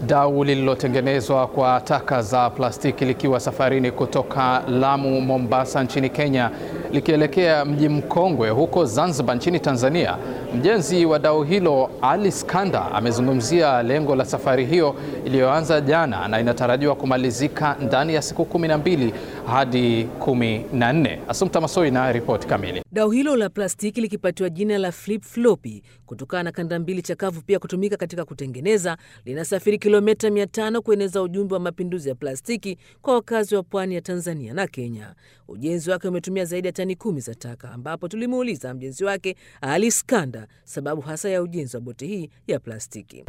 Dau lililotengenezwa kwa taka za plastiki likiwa safarini kutoka Lamu, Mombasa nchini Kenya likielekea mji mkongwe huko Zanzibar nchini Tanzania. Mjenzi wa dau hilo Ali Skanda amezungumzia lengo la safari hiyo iliyoanza jana na inatarajiwa kumalizika ndani ya siku kumi na mbili hadi kumi na nne. Asumta Masoi na ripoti kamili. Dau hilo la plastiki likipatiwa jina la flip floppy kutokana na kanda mbili chakavu pia kutumika katika kutengeneza, linasafiri kilomita 500 kueneza ujumbe wa mapinduzi ya plastiki kwa wakazi wa pwani ya Tanzania na Kenya. Ujenzi wake umetumia zaidi ya tani kumi za taka, ambapo tulimuuliza mjenzi wake Ali Skanda sababu hasa ya ujenzi wa boti hii ya plastiki.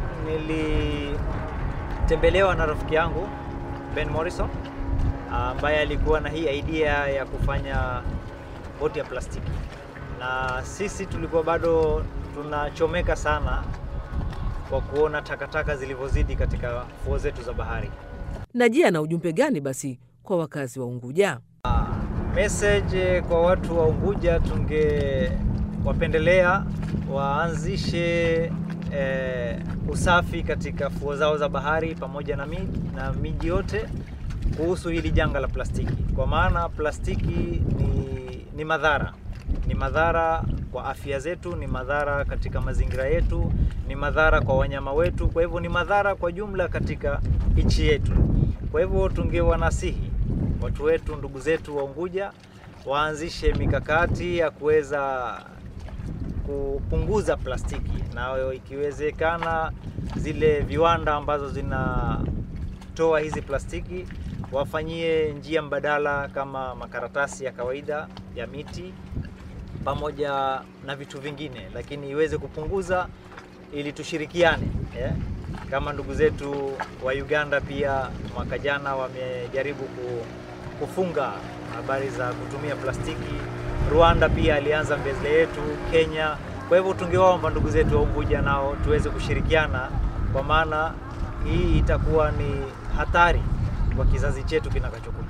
Nilitembelewa na rafiki yangu Ben Morrison ambaye alikuwa na hii idea ya kufanya boti ya plastiki, na sisi tulikuwa bado tunachomeka sana kwa kuona takataka zilivyozidi katika fuo zetu za bahari. Na je, ana ujumbe gani basi kwa wakazi wa Unguja? Message kwa watu wa Unguja, tungewapendelea waanzishe eh, usafi katika fuo zao za bahari pamoja na miji, na miji yote kuhusu hili janga la plastiki, kwa maana plastiki ni, ni madhara ni madhara kwa afya zetu, ni madhara katika mazingira yetu, ni madhara kwa wanyama wetu, kwa hivyo ni madhara kwa jumla katika nchi yetu. Kwa hivyo tungewanasihi watu wetu, ndugu zetu wa Unguja waanzishe mikakati ya kuweza kupunguza plastiki, na ikiwezekana zile viwanda ambazo zinatoa hizi plastiki wafanyie njia mbadala kama makaratasi ya kawaida ya miti pamoja na vitu vingine, lakini iweze kupunguza ili tushirikiane yeah. Kama ndugu zetu wa Uganda pia mwaka jana wamejaribu kufunga habari za kutumia plastiki. Rwanda pia alianza mbele yetu, Kenya. Kwa hivyo tungewaomba ndugu zetu wa Unguja nao tuweze kushirikiana, kwa maana hii itakuwa ni hatari kwa kizazi chetu kinakachokuja.